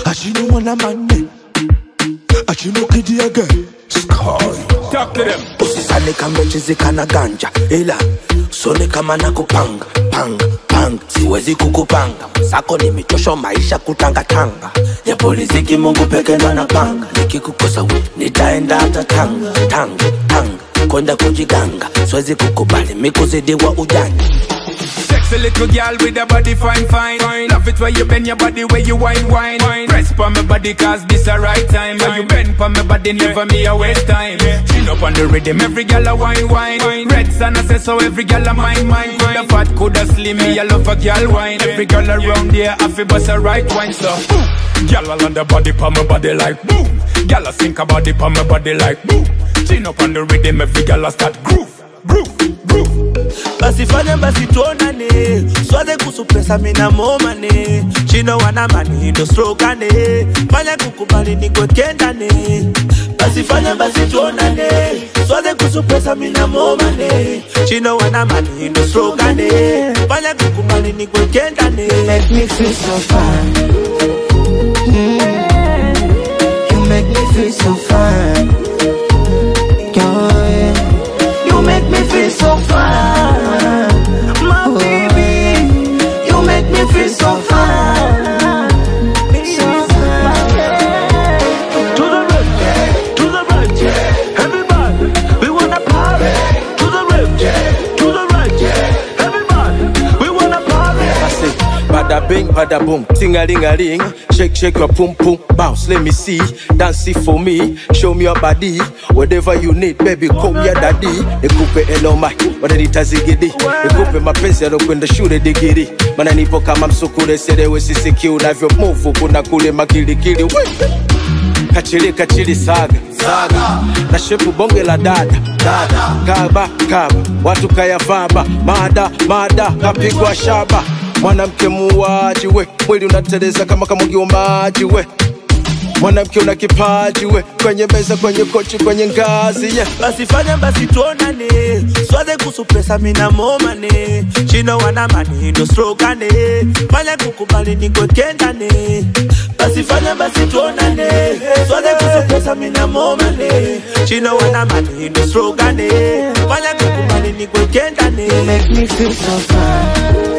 Achino wana mane Achino kidi again Sky Talk to them. Usisane kama chizika na ganja Ila sone kama nakupanga Panga, panga Siwezi kukupanga Sako nimechoshwa maisha kutangatanga Ya polisi kimungu peke ndo napanga Nikikukosa we nitaenda hata tanga Tanga, tanga Kwenda kujiganga Siwezi kukubali mikuzidiwa ujanja Sexy little girl with a body fine, fine. Love it where you bend your body, where you wine, wine. Press pa my body, cause this a right time. Where you bend pa my body, never me a waste time. Chin up on the rhythm, every girl a wine, wine. Red sun I say so, every girl a mine, mine. Coulda fat, coulda slim, me a love a girl wine. Every girl around there, I feel bust a right wine, so. Girl all on the body, pa my body like boom. Girl a sink a body, pa my body like boom. Chin up on the rhythm, every girl a start groove, groove, groove. basi fanya basi tuonane swaze kuhusu pesa mina momane chino wana mani ndo slogane fanya kukubali nikwekendane basi fanya basi tuonane swaze kuhusu pesa mina momane chino wana mani ndo slogane fanya kukubali nikwekendane make me feel so fine. Mm. You make me feel so fine. Yeah. You make me feel so fine. My baby, you make me feel so fine. So fine. To the left, yeah. to the right, yeah. everybody, we wanna party. To the left, yeah. to the right, yeah. everybody, we wanna party. I say, bada bing, bada boom, ting a ling a ling. Shake, shake your pum pum, bounce, let me see. Dance it for me, show me your body. Whatever you need, baby, call me your daddy. Nikupe eloma, wananiita zigidi. Nikupe mapenzi yalokwenda shule digiri. Maana nipo kama msukule, selewe sisiki unavyo move, kuna kule makilikili. Wee! kachili kachili saga saga na shepu bonge la dada dada kaba kaba watu kayavaba mada mada kapigwa shaba mwanamke muuaji we mwili unateleza kama kamwagiwa maji we mwanamke una kipaji we kwenye meza kwenye kochi kwenye ngazi yeah. basi fanya basi tuonane swaze kuhusu pesa mina momane chino wana mani ndo slogane fanya kukubali nikwekendane basi fanya basi tuonane swaze kuhusu pesa mina momane chino wana mani ndo slogane fanya kukubali nikwekendane You make me feel so fine.